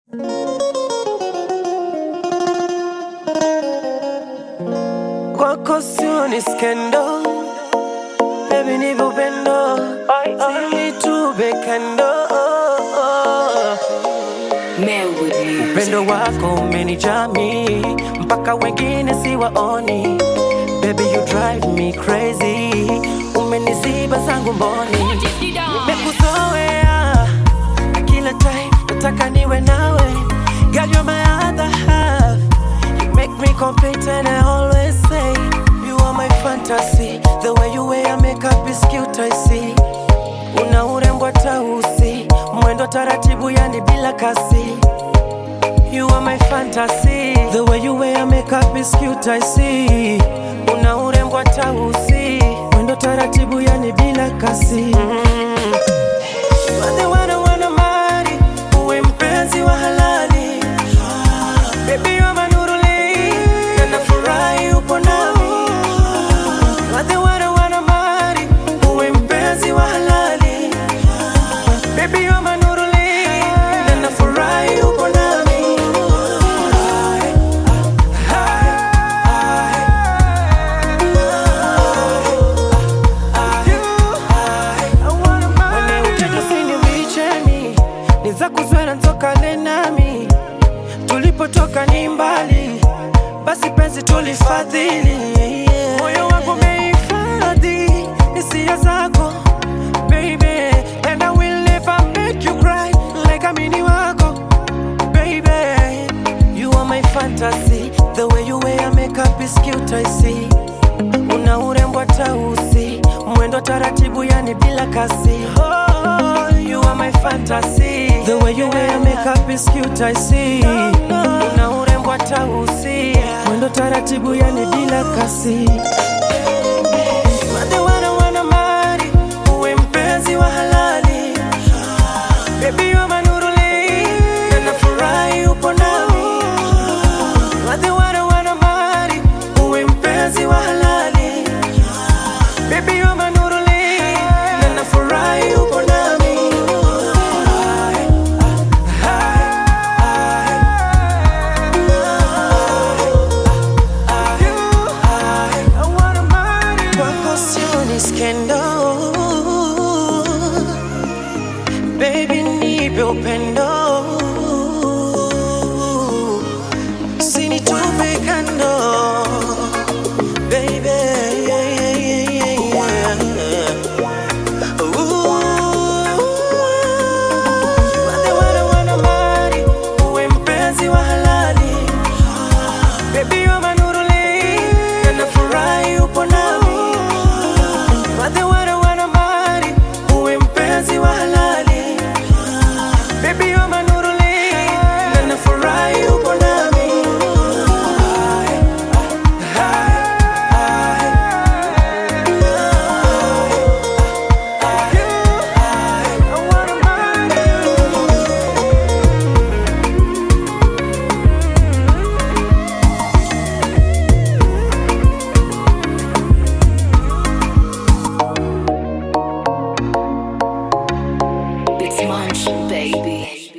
Kwako sio ni skendo, baby ni upendo, sinitube kando. Upendo wako umenijami mpaka wengine siwaoni. Baby you drive me crazy, umeniziba zangu mboni. Nimekuzoea na kila time nataka niwe nawe, girl you're my other half. You make me complete and I always say you are my fantasy. The way you wear your makeup is cute I see. Una urembo tausi, mwendo taratibu yani bila kasi. You are my fantasy. The way you wear your makeup is cute I see. Una urembo tausi, mwendo taratibu yani bila kasi. Mm. Wale wana wana mali, uwe mpenzi wa halali. Baby you're my nuruli, na nafurahi upo nami. Wale wana wana mali, uwe mpenzi wa halali. Baby you're my nuruli, na nafurahi upo nami. Wale utendo sini vichemi, ni za kuzwela ntokane nami tulipotoka ni mbali, basi penzi tulifadhili. Moyo wangu umehifadhi hisia zako baby, and I will never make you cry like amini wako baby. You are my fantasy, the way you wear your makeup is cute I see. Una urembo tausi, mwendo taratibu yani bila kasi. Oh, you are my fantasy, the way you wear your makeup is cute I see. Una urembo tausi, mwendo taratibu yani bila kasi. Wale wana wana mali, uwe mpenzi wa halali. Baby you're my nuruli, na nafurahi upo nami. Wale wana wana mali, uwe mpenzi wa halali. Baby you're my nuruli, na nafurahi upo nami. Kwako sio ni skendo Baby nipe upendo Usinitupe kando Baby yeah, yeah, yeah, yeah, yeah. Ooh. Wale wana wana mali, uwe mpenzi wa halali Baby you're my nuruli, na nafurahi upo nami. Wale wana wana mali, uwe mpenzi wa halali. Baby you're my nuruli, na nafurahi upo nami. I wanna marry you. It's Munch, baby.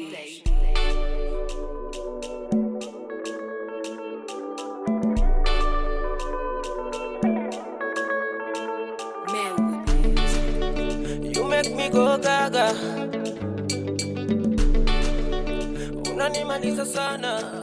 You make me go gaga, unanimaliza sana.